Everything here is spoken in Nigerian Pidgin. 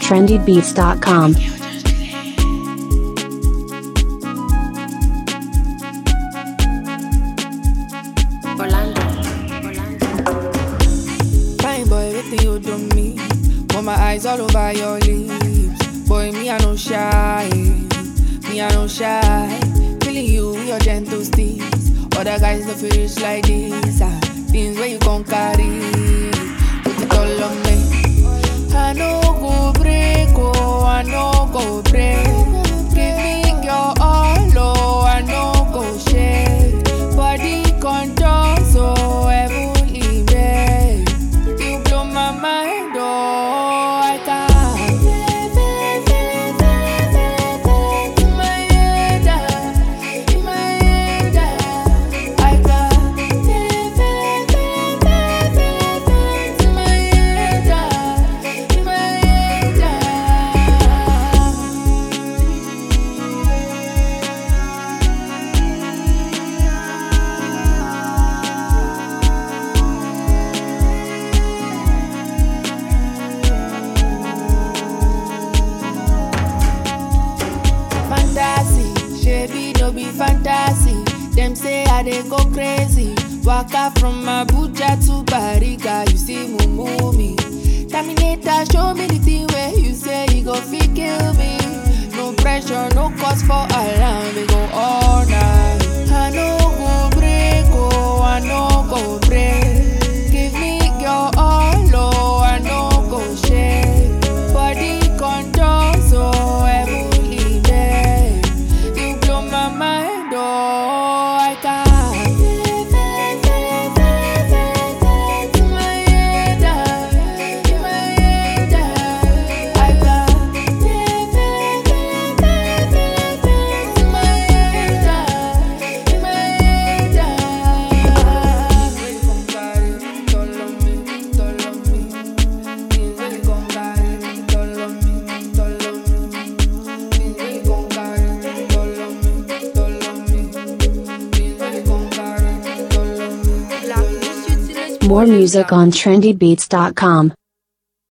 trendybeats.com. Orlando. Orlando. Fine boy, waiting you do me. Put my eyes all over your lips. Boy, me I no shy. Me I no shy. Feeling you with your gentle steps. Other guys no feel rich like this. Ah, things where you gon' carry. Put it all on me. I no go break, oh, I no go break. Give me your all, oh, I no go shake. Body control so heavenly made. You blow my mind, oh, I can't. In my head, ah, in my head, ah, I can't. In my head, ah, in my head, ah. fantasy shebi no be fantasy dem say i dey go crazy waka from abuja to bariga you see mumu me terminator show me the thing wey you say e go fit kill me no pressure no cause for alarm we go all night i no go break oh i no go break give me your all oh i no go shake body control so heavenly made you blow my mind oh i can't in my head ah, in my head ah, i can't in my head ah, in my head ah. Really come carry it all on me, all on me. Things really come carry it all on me, all on me. Things really come carry it all on me, all on me. Things really come carry it all on me, all on me. More music on trendybeats.com.